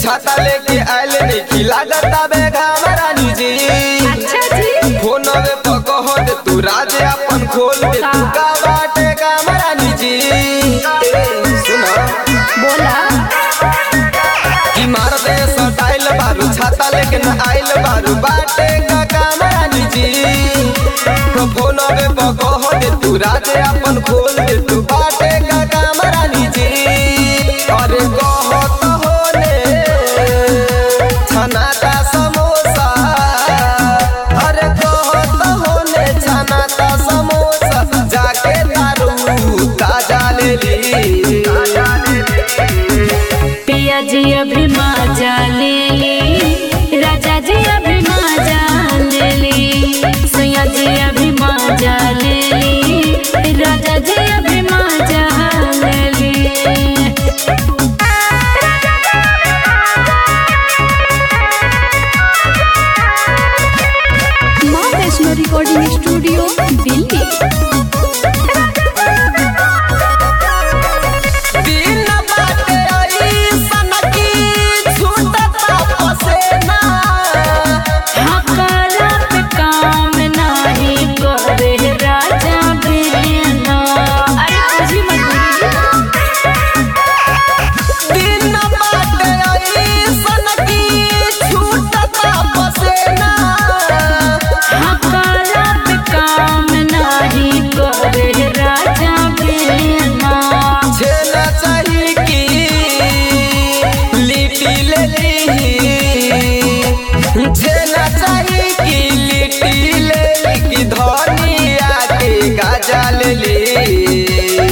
छाता लेके आइल नहीं लागत बे घाम रानी जी अच्छा जी फोनवे पर कह दे तू राज अपन खोल दे तू का बाटे काम रानी जी ए, सुना बोला कि मार दे सटाइल बारू छाता लेके न आइल बारू बाटे का काम रानी जी तो फोनवे पर कह दे तू राज अपन खोल दे तू बाटे का काम रानी जी अरे कह तो होने छनाटा समोसा अरे कह तो होने छनाटा समोसा जाके दारू ताजा ले ली पिया जी अभी माजा ले ली राजा जी अभी माजा ले ली सैया जी अभी माजा ले ली राजा जी अभी माजा ले ली माँ वैष्णो रिकॉर्डिंग स्टूडियो दिल्ली दिन बाटे अइसन की छूटता पसेना हकाला पे काम नाही करे राजा बिना अरे तुझी मजबूरी दिन बाटे अइसन की छूटता पसेना हकाला पे काम नाही करे राजा बिना छेना चाही की लिट्टी ले ली छेना चाही की लिट्टी ले ली की धनिया के गाजा ले ली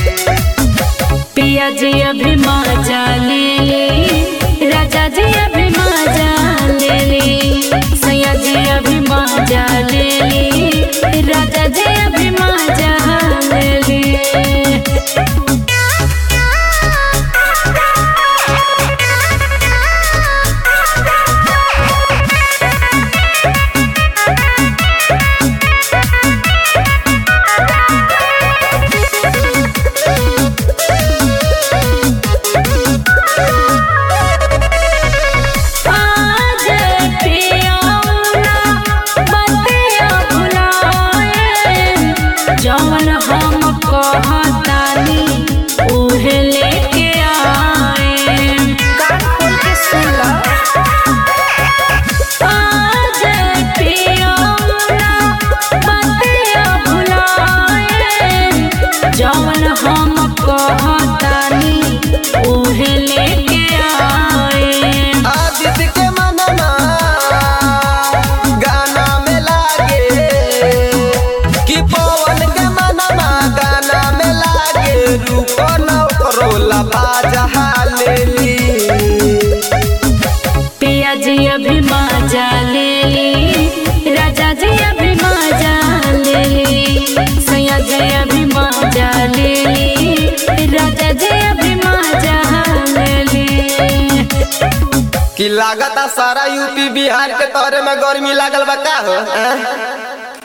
पिया जी अभी माजा ले ली राजा जी अभी माजा ले ली सैया जी अभी माजा ले ली राजा जी अभी माजा ले ली आज पियाउना बतिया भुलाए जौन हम कहतानी उहे लेके आए कान खोल के सुन ला आज पियाउना बतिया भुलाए जौन हम कहतानी उहे लेके आए आदित्य के मनमा गाना में लागे कि पवन के मनमा गाना में लागे रूप नौकरोला बाजा ले ली पिया जी अभी माजा ले ली राजा जी अभी माजा ले ली सैया जी अभी माजा ले ली राजा जी अभी माजा ले ली कि लागता सारा यूपी बिहार के तोरे में गर्मी लागल बा का हो हैं?